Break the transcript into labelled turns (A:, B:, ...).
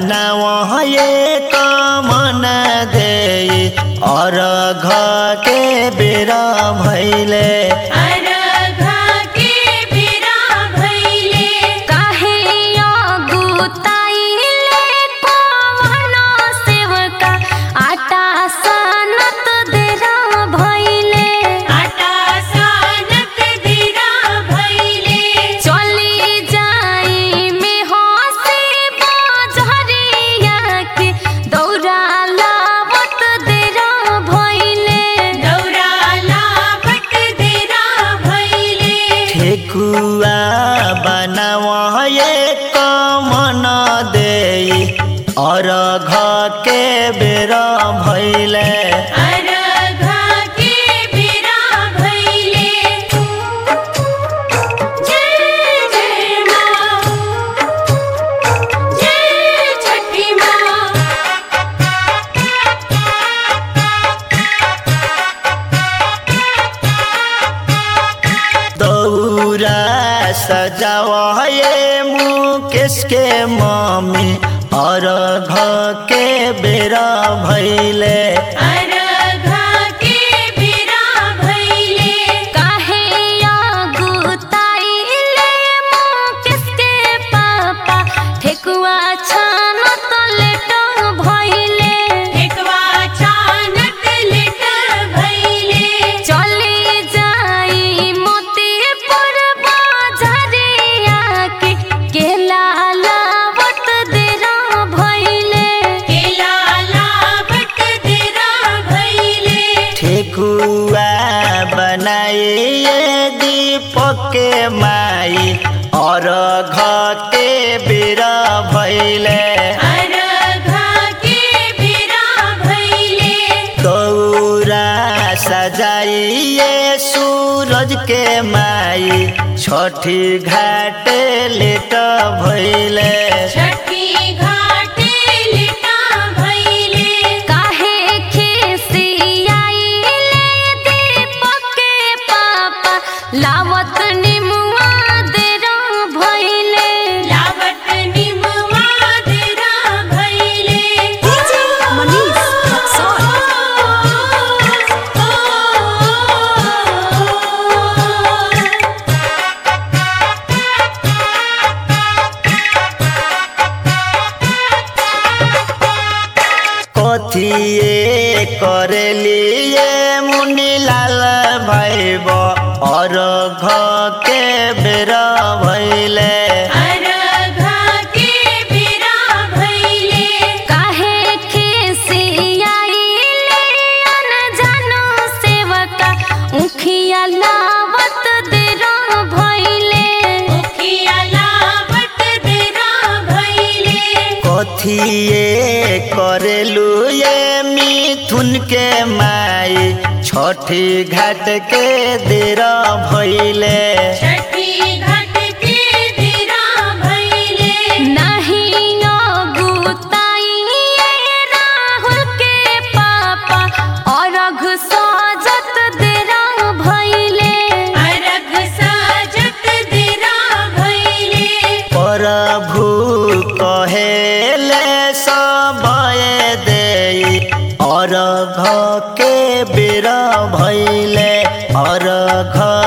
A: बनाव एक मन दे अर्घ के बेरा भैले
B: अरघा के बेरा भइले
C: काहे अगुताइले कवन सेवका आटा सनत देरा भइले
B: आटा सानत देरा भइले
C: चली जाई में हंसी बजरिया के दौरा लावत देरा भइले
B: दौरा लावत देरा भइले
A: ठेकुआ बनाव एक मन दे अर्घ के बेरा भैले
B: अरघा के बेरा भइले जय जय माँ जय छठी माँ
A: दौरा सजाव ये मुकेश के मम्मी अर्घ के बेरा भैले
B: अरघा के बेरा भइले
C: काहे अगुताइले मुकेश के पापा ठेकुआ छानत लेट भइले
B: ठेकवा चानत लेट भइले
C: चली जाई मोतीपुर बाजारिया के केला लावत देरा भइले
B: केला लावत देरा भइले
A: ठेकुआ बनाइए दीपक के माई अर्घ के बेरा भैले
B: अरघा के बेरा भइले
A: गौरा सजाइए सूरज के माई छठी घाट लेट भैले
B: छठी घाटे लिटा भइले
C: काहे खिसियाइले दीपक के पापा लावत निमुआ देरा भइले
B: लावत निमवा देरा भइले
C: मनीष
A: कथिए करेलिए मुनि लाल भैब अर्घ के बेरा भैले
B: अरघा के बेरा भइले
C: काहे खिसियाइले अनजानो सेवका उखिया लावत देरा भइले
B: मुखिया लावत देरा भइले
A: कथिए करेलू ये मिथुन के माई छठी घाट के देरा भैले
B: छठी घाट के देरा भइले
C: नहीं अगुताइए राहुल के पापा अरघ सजत देरा भइले
B: अरघ साजत देरा भइले
A: प्रभु कहेले सबए दे अर्घ के बेरा भैले अर्घ